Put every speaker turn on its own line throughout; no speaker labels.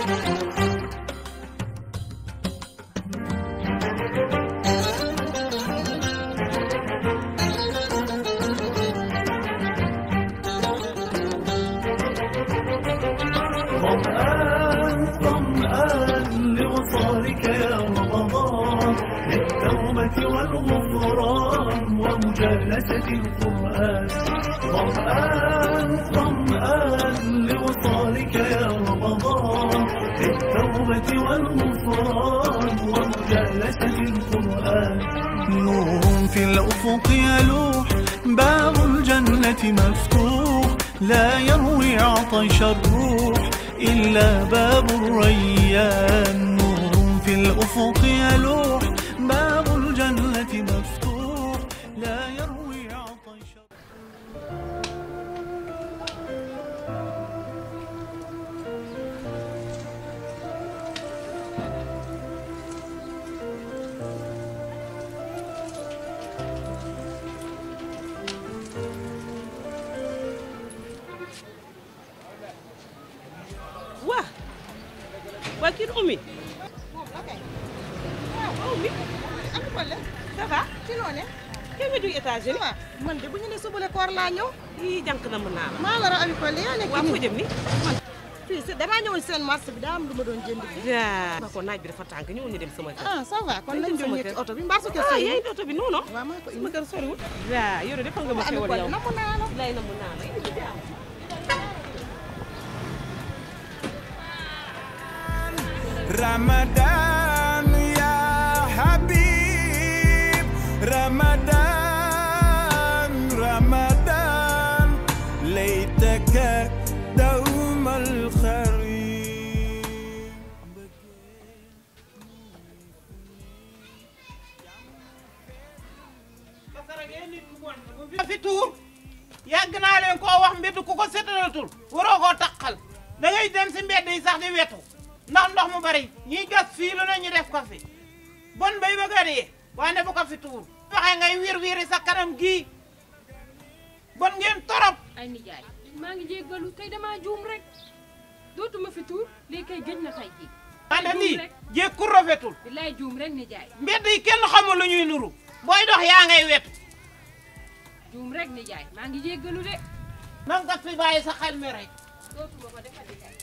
ظمآن ظمآن لوصالك يا رمضان للتوبة والغفران ومجالسة القرآن ظمآن ظمآن لوصالك يا رمضان للتوبة والغفران ومجالسة القرآن نور في الأفق يلوح باب الجنة مفتوح لا يروي عطش الروح إلا باب الريان نور في الأفق يلوح باب الجنة مفتوح لا يروي عطش
waa waa kii du Oumy waaw Oumy
am problème
ça va
ci loo ne
kii nga jóge États-Unis
waaw man de bu ñu ne subale koor laa ñëw
ii jànk na mën naa la
maa la ra ami Collé yaa nekk
waa foo
nii
jëm ni
fii si damaa ñëwoon seen marché bi daa am lu ma doon jënd bi
yaa ba ko naaj bi dafa tànk ñëwul ñu dem sama kër
ah ça va kon
Nañ
nañ
dem sama
doon yëg ci
kër.
oto bi mbaa su ko
ah
sëy
yaay oto bi non non
waaw maa ko
sama
indi
kër soriwul yaa yow de defal nga ma
ami
xewal
Collé
yow
namm naa la
lay na mën naa la indi jaam
رمضان يا حبيب رمضان رمضان ليتك دوم الخريف
fi tuur yàgg naa leen koo wax mbedd ku ko setalatul waroo koo taqal da ngay dem si mbedd yi sax di wetu ndax ndox mu bari ñiy gas fii lu ne ñu def ko fi bon bay bëgg a dee waaye bu ko fi tuur waxe ngay wir wiri sa kanam gii bon ngeen torop
ay nijaay maa ngi jéggalu tey damaa juum rek dootuma fi tuur lii kay gëj na tey jii
wante
juum
lii
rek.
jékku rafetul
billaay juum rek nijaay
mbedd yi kenn xamul lu ñuy nuru booy dox yaa ngay wetu
juum rek nijaay maa ngi jéggalu de
nan nga fi bàyyi sa xel mi rek
dootuma ko defati kay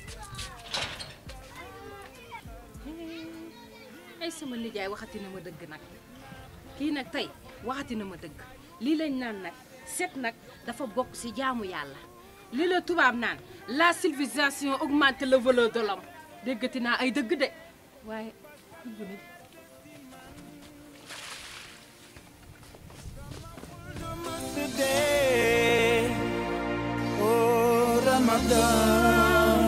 ay sama nijaay waxati na ma dëgg nag kii nag tey waxati na ma dëgg lii lañ naan nag set nag dafa bokk ci jaamu yàlla lii la tubaab naan la civilisation augmente le valeur de l'homme déggati naa ay dëgg de waaye dugg na
today oh Ramadan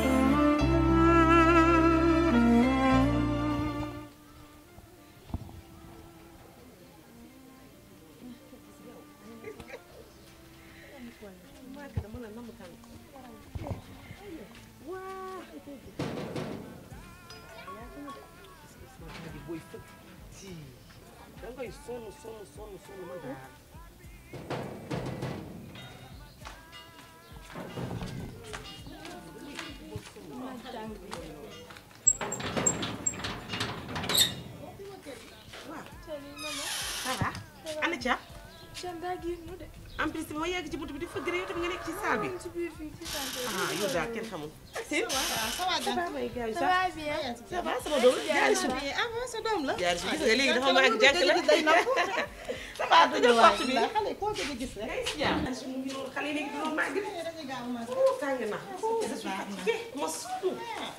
booy fëgg ci da ngay sonn sonn sonn sonn man daal ça va ana ca en plus ma yegg ci buntu bi di fëgg rek yow tamit nga nekk ci salle bi ah yow daal kenn xamul si
ça va
ça va may gars yi
ça
sax
va bien
ça va sama doom jaari su
ah bon sa doom la
jaari su gis nga léegi dafa màgg jànk la
day napp
ça va tëjal porte bi
xale koo gëj a gis rek
jaari su mu ngi noonu xale yi léegi dañoo màgg
dañuy gaaw a màgg
Oh, tàng na je suis fatiguée ma surtout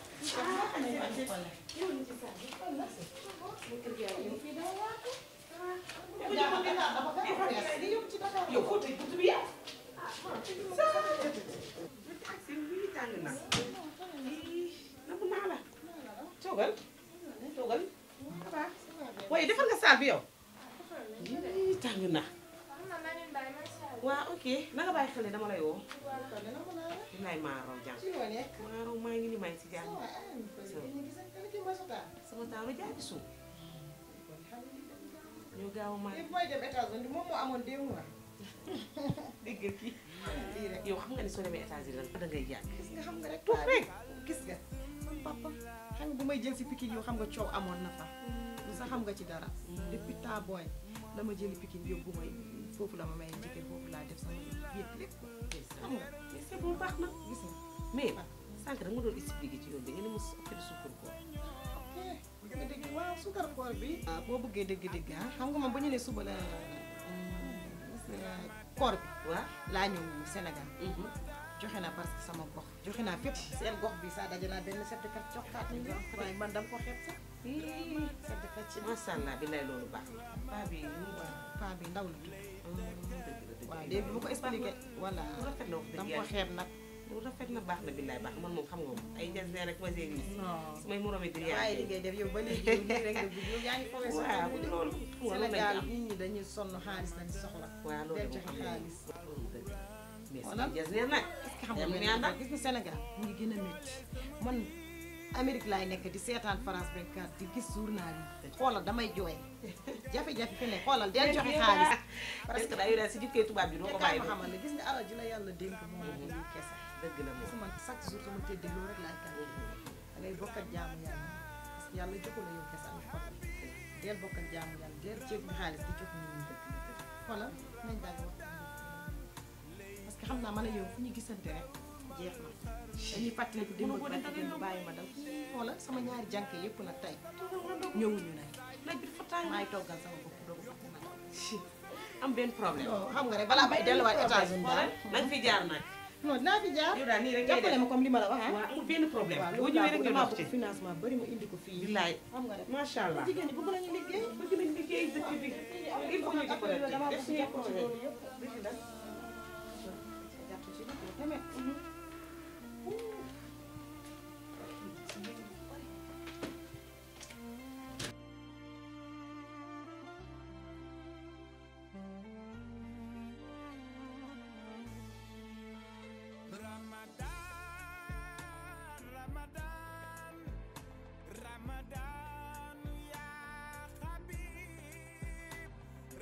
yow foo tëj buntu bi yow taxi bi tàng na namm naa la toogal toogal ça va waaye defal nga saal bi yow Ii, tàng na waa ok na nga bàyyi xel ne dama lay woo dinaay maaraw jàng
ci loo nekk
maaraw maa ngi ni maa ngi si jàng sama taaru jaari suuf ñoo gaaw a maa
li booy dem États-Unis moom moo amoon deux mois
dégg kii
lii rek
yow xam nga ni soo demee États-Unis da ngay yàgg
gis nga xam nga rek
tuuf rek
gis nga sama papa si Pikine yow xam nga coow amoon na fa lu sax xam nga ci dara depuis temps booy la ma jëli Pikine yóbbu may foofu la ma may jëkkër foofu laa def sama yëpp lépp xam nga
mais c'est bon baax na
gis nga
mais sànq da nga doon expliqué ci yoon bi nga ne mos opéré suukar ko
ok nga dégg waaw sukar koor bi ah boo bëggee dégg-dégg ah xam nga moom ba ñu ne suba la koor bi
waaw
laa ñëw Sénégal joxe naa parce que sama gox joxe naa fépp seen gox bi saa daje naa benn certificat joxaat ñu jox waaye man dama ko xeeb sax certificat ci
macha allah bi lay loolu baax na paa bi ñu
waaw paa bi ndaw la tudd
dëgg la dëgg
waaw léegi bu ma ko expliqué voilà
lu rafet la wax dëgg
dama ko
yàlla
xeeb nag
lu rafet na baax na billaay baax man moom xam nga moom ay njëriñ rek ma see gis
non
su may moromi di
waaye li ngay def yow ba léegi yow nii rek nga bëgg yow yaa ngi fowee sa
waaw
bopp de.
loolu xam nga loolu lañ
Sénégal
am
nit ñi dañuy sonn xaalis lañ soxla
waaw loolu
del
de
joxe
moom xam
xaalis
nga loolu dëgg la mais
Voilà.
si jas neen nag
est-ce que xam nga
Yam
benn
ñaanda.
affaire gis nga Sénégal mu ngi gën a métti man Amérique laay nekk di seetaan France 24 di gis journal yi xoolal damay jooy jafe-jafe fi ne xoolal del joxe xaalis
parce que daa yore si jikkee tubaab bi doo ko
te
bàyyi
ma
ba
xamal ne gis nga alal ji la yàlla dénk moom moo ko lii kese
dëgg la
gis
moom
nga man chaque jour sama tëddee loolu rek laay kan da ngay bokk ak jaamu yàlla parce que yàlla joxu la yow kese am xol del bokk ak jaamu yàlla del ceeb bi xaalis di jox nit ñi xoolal nañ daal di waxtaan parce que xam naa man a yow fu ñu gisante rek jeex na dañuy fàttaliku démb ak barki démb bàyyi ma daw xoolal sama ñaari jànk yëpp nag tey ñëwuñu nag
laaj bi fa tàng
maay toggal sama bopp doogu fàtte ma daw
am benn problème
non xam nga rek balaa may delluwaat États-Unis daal
nañ fi jaar nag
non dinaa fi jaar
yow daal nii rek ngay
jàppale
def
ma comme li ma la wax ah
waaw amul benn problème
waaw
boo
loolu
ñëwee
laa
rek
bëgg
nga
damaa
dox ci
bëgg financement bari ma indi ko fii
billaay
xam nga rek
macha allah
jigéen ñi bëgg nañu liggéey
bëgg nañ liggéey dëkk bi il faut ñu jàppalante
damaa
def
bëgg
suñuy
jàpp ci
projet
loolu yëpp dëgg la jàpp ci nag yow tamit
Ramadan, Ramadan, ya Habib,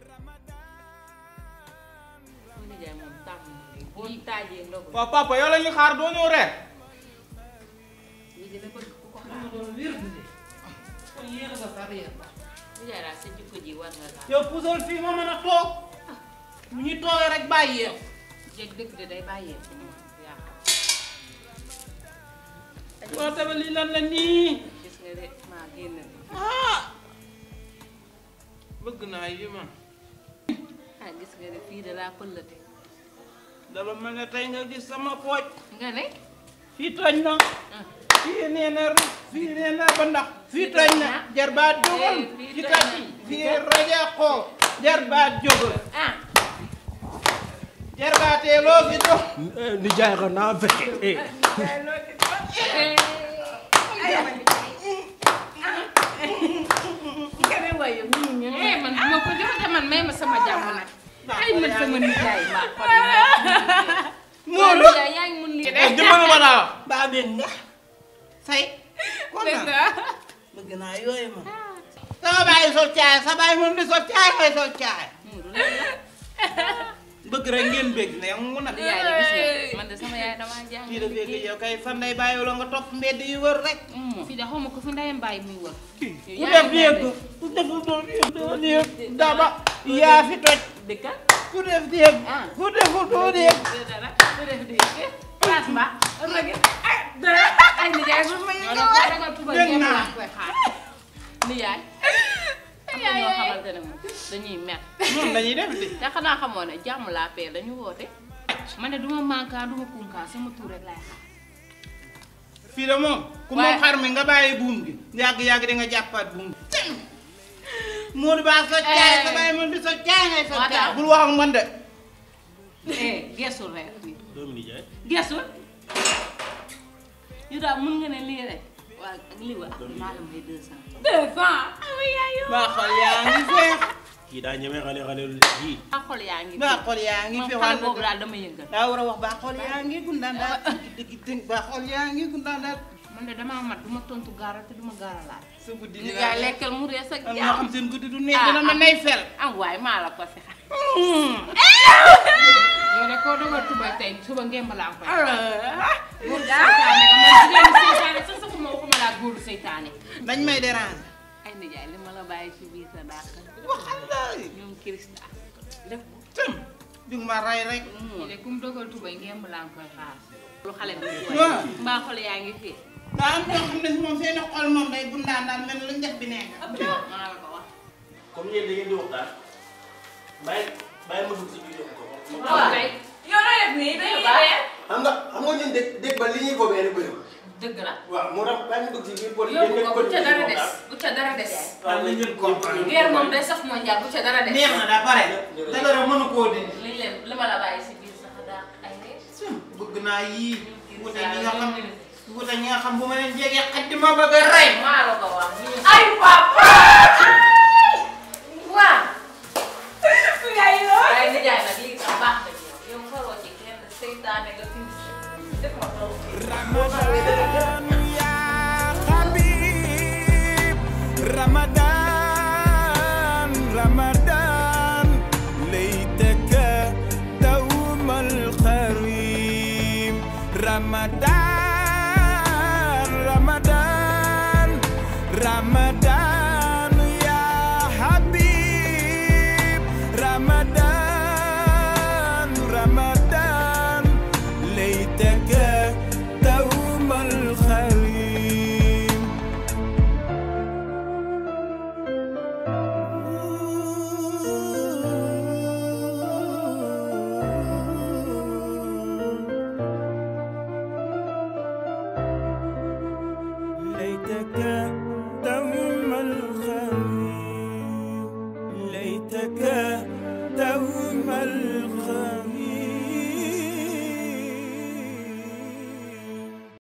Ramadan.
sama nijaay moom tàmm na lii boo taajee ndogu
waaw papa yow la ñuy xaar doo ñëw reer
lii dina bëgg ku ko xaar
kon yéex nga sa reer
nijaay daal sa jikko ji war nga laa
yow puusal fii ma mën a toog bu ñu toogee rek bàyyi yow
jeg dëgg de day bàyyee ko moom yaa xam
waaw tamit lii lan la nii
gis nga de maa génn de
ah bëgg naa yi man
ah gis nga de fii de laa pëllate
dama mel ne tey nga gis sama pooj
nga ne
fii toj na
ah
fii nee na ru fii nee na ba ndax fii toj na jarbaat jógal
Eh, fii
ci
toj
kat
na.
fii rajo xoo jarbaat jógal
ah
jarbaatee loo fi dox
nijaay ko naa fekke eh
eh man bu ma ko jox de man may ma sama jàmm nag ay man sama nijaay maa ko
Moolu
nijaay yaa ngi mun lii de
dimbali ma laa wax baa bég nga say kontaan bëgg naa yooyu ma sama bàyyi sol caay sa bàyyi moom di sol caay ngay sol caay
Mourou lan la
bëgg rek ngeen bég ne mu nag
nijaay de gis nga man de sama yaay damaa jàng
kii dafee gi yow kay fan day bàyyi la nga topp mbedd yi wër rek
fii de xaw ma ko fi ndeyam bàyyi muy wër
ku def yëg ku deful doon yëg doon yëg daba yaa fi toj
dëkka
ku def yëg
Ah.
ku deful doon yëg
dara du def di place ba rëgg ay dara ay nijaay bu ma ñoo ko ragal tuba
Dégg
ñepp
naa.
laa koy xaar nijaay am na ñoo xamante ne moom dañuy mer
noonu lañuy def di
te xanaa xamoo ne jàmm laa pee dañu woote man ne duma mankaan duma kunkaan sama tur rek laay xaar
fii de moom ku moom
Waaye-
xar mi nga bàyyi buum gi yàgg-yàgg di nga jàppaat buum gi Modou Ba so caay sa bàyyi moom di so caay ngay so
Moo tax.
caay bul wax ak man de
eh gesul reer bi
doomu nijaay
gesul yu daal mun nga ne lii rek waa ak lii wa ak maa la may deux cent deux cent ama yaayu
maa xol yaa ngi feex
kii daa ñeme xale xale yii
maa xol yaa ngi
maa xol yaa ngi
moom
feex
xale boobu daal dama yëngal
daa war a wax baa xol yaa ngi gundaan daal dëgg dëgg baa xol yaa ngi gundaan daal
man de damaa mat du ma tontu gaaral te du ma gaaralaat
sa guddi
li
ni
nga lekkal mu rees ak
am ñoo
jàmm
xam seen guddi du neex
Ah,
dina ma
ah.
nay fel
am waay maa la ko si xam yow de koo dogal tuba tey suba ngeen balaa koy. góor gi seetaane nga man jigéen ñi seetaane sax saxuma waxuma laa góor góoru seytaane
dañ may déranger
ay nijaay li ma la bàyyi ci biir sa dàq
waxal la
ñoom Kirista def
tëm dig ma ray rek
ñu ne ku mu dogal tubay ngeen laa ngi koy xaar lu xale bi di
waaw.
jooy mbaa xol yaa ngi fii
daa am ñoo xam ne si moom seeni xol moom day bundaan daal mel lu njax bi nekk
maa la ko wax
comme yéen da ngeen di waxtaan bàyyi bàyyi ma dugg si biir yokk ko.
waaw kay yow loo def nii dañuy dee
xam nga xam nga ñun dégg dégg ba li ñuy boobee rek bëri.
dëgg la
waaw moo tax bàyyi ma dugg si biir bool yi
yóbbu
ngeen
ko bu ca dara des
waxtaan.
bu ca dara des
waaw nañ leen comprendre.
guerre moom day saf mondial bu ca dara des
neex na daa pare te dara mënu koo dindi
liñ leen li ma la bàyyi si biir sax daa ay ree
bëgg naa yii wute ñi nga xam wute ñi nga xam bu ma leen jegee xaj di ma bëgg a rey
maa la ko wax ay papa waaw ay nijaay nag lii sax baax na ci yow yow faroo ci kenn seytaane nga fi def ma loolu
رمضان يا حبيب رمضان رمضان ليتك دوم الخريم رمضان رمضان رمضان